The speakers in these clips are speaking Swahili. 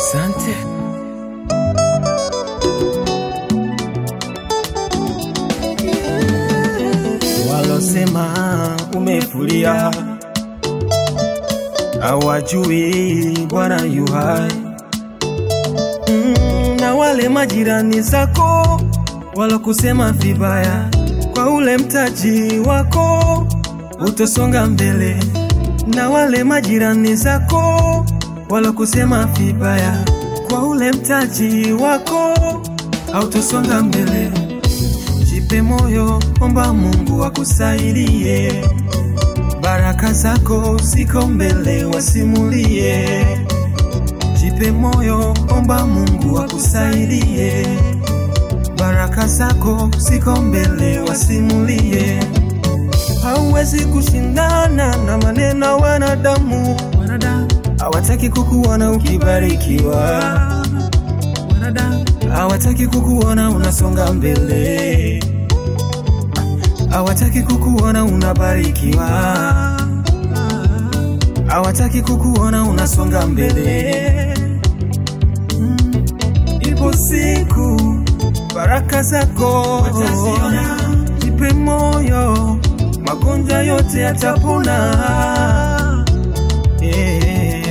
Asante. Walosema umefulia hawajui Bwana yu hai. Mm, na wale majirani zako walokusema vibaya kwa ule mtaji wako utosonga mbele, na wale majirani zako walokusema vibaya kwa ule mtaji wako hautosonga mbele. Jipe moyo, omba Mungu akusaidie, baraka zako ziko mbele, wasimulie. Jipe moyo, omba Mungu akusaidie, baraka zako ziko mbele, wasimulie. Hauwezi kushindana na maneno ya wanadamu, wanadamu hawataki kukuona ukibarikiwa, wanadamu hawataki kukuona unasonga mbele, hawataki kukuona unabarikiwa, hawataki kukuona unasonga mbele. Mm, Ipo siku baraka zako wataziona. Jipe moyo, magonjwa yote yatapona. Yeah.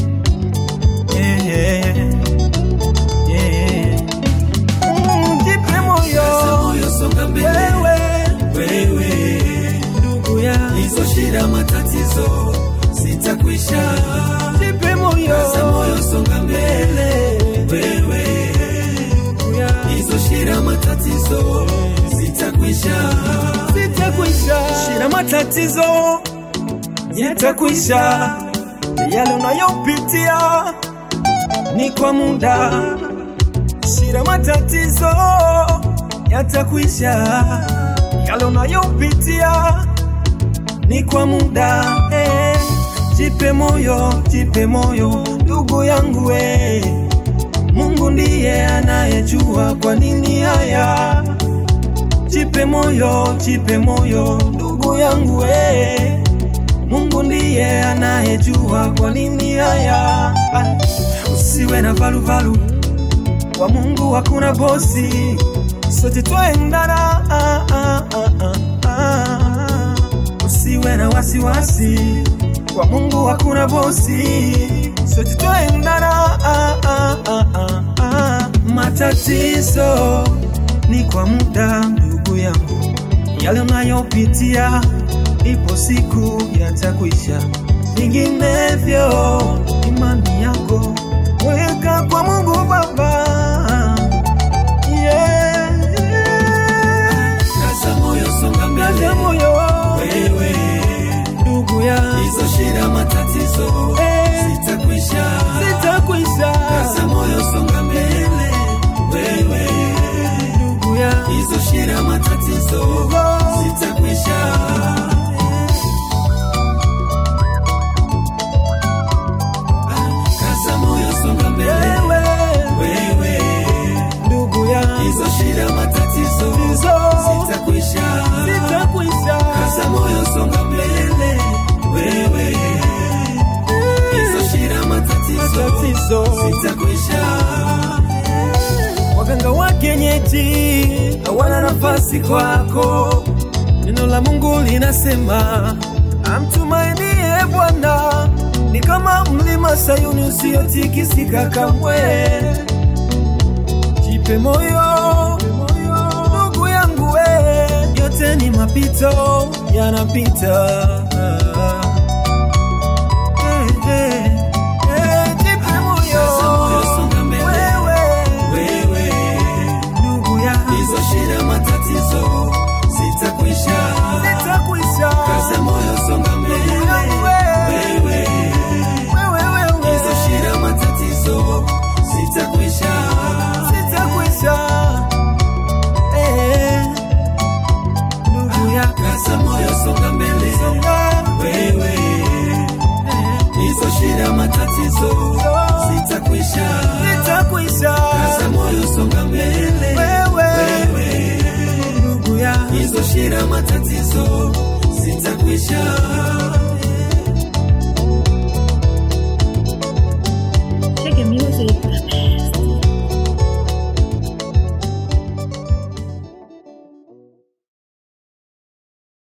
Yeah. Yeah. Mm, Jipe moyo, moyo songa mbele wewe wewe ndugu ya hizo shida matatizo sitakwisha jipe moyo, Kaza moyo songa mbele wewe ndugu ya hizo shida matatizo sitakwisha sitakwisha. Shida matatizo yatakwisha, yale unayopitia ni kwa muda. Shida matatizo yatakwisha, yale unayopitia ni kwa muda. Eh, jipe moyo, jipe moyo ndugu yangu eh. Mungu ndiye anayejua kwa nini haya Jipe moyo, jipe moyo ndugu yangu we. Mungu ndiye anayejua kwa nini haya. Ah, Usiwe na valuvalu, kwa Mungu hakuna bosi, sote twaendana. Ah, ah, ah, ah, ah. Usiwe na wasiwasi, kwa Mungu hakuna bosi, sote twaendana. Ah, ah, ah, ah, ah. Matatizo ni kwa muda ndugu yangu, yale unayopitia ipo siku yatakwisha, vinginevyo imani yako weka kwa Mungu Baba. Yeah. Kaza moyo songa Kaza mbele moyo wewe ndugu ya hizo shida matatizo Eh. sitakwisha sitakwisha, Kaza moyo songa mbele wewe ndugu ya hizo shida matatizo sitakwisha Kaza moyo songa mbele wewe wewe ndugu ya hizo shida matatizo Hizo. sitakwisha sitakwisha, Kaza moyo songa mbele wewe hizo shida matatizo matatizo sitakwisha Waganga wa kienyeji hawana nafasi kwako. Neno la Mungu linasema amtumainie Bwana ni kama mlima Sayuni usiotikisika kamwe. Jipe moyo ndugu yangu, we yote ni mapito, yanapita. Eh, eh, eh, jipe moyo Kaza moyo songa mbele wewe wewe ndugu ya hizo shida matatizo sitakwisha sitakwisha Kaza moyo songa mbele wewe hizo shida matatizo sitakwisha sitakwisha Eh, ndugu ya Kaza moyo songa mbele songa wewe hizo shida matatizo sitakwisha sitakwisha Kaza moyo songa mbele wewe wewe ndugu ya hizo shida matatizo sitakwisha